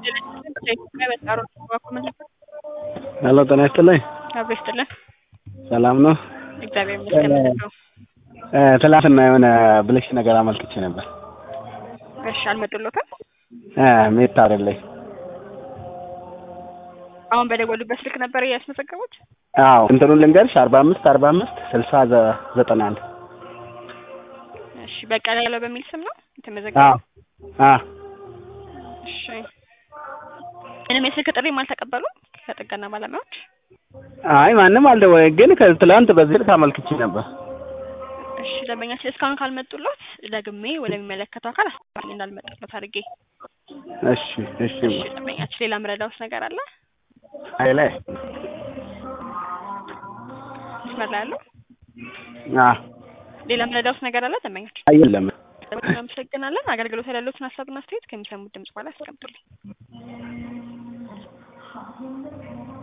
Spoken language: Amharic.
ሄሎ ጤና ይስጥልኝ። አብሮ ይስጥልን። ሰላም ነው? እግዚአብሔር ይመስገን። ምንድን ነው? እ ትላንትና የሆነ ብልሽ ነገር አመልክቼ ነበር። እሺ አልመጡሎትም? እ ሜታ አይደለኝ። አሁን በደወሉበት ስልክ ነበር ያስመዘገቡት? አዎ እንትኑን ልንገርሽ አርባ አምስት አርባ አምስት ስልሳ ዘ- ዘጠና አንድ እሺ በቀለ ያለው በሚል ስም ነው አዎ የተመዘገበው? አዎ እሺ ምንም የስልክ ጥሪም አልተቀበሉም ከጥገና ባለሙያዎች? አይ ማንም አልደወለ ግን ከትላንት በዚህ ልክ አመልክቼ ነበር። እሺ ደንበኛችን እስካሁን ካልመጡሎት ደግሜ ወደሚመለከተው አካል አስተላልፌ እንዳልመጡሎት አድርጌ። እሺ እሺ እሺ ደንበኛችን ሌላ ምረዳውስ ነገር አለ? አይ ላይ መስመር ላይ ያለው አዎ ሌላ ምረዳውስ ነገር አለ ደንበኛችን? አይ የለም። እናመሰግናለን። አገልግሎት ላይ ያሉትን ሀሳብና አስተያየት ከሚሰሙት ድምጽ በኋላ ያስቀምጡልኝ።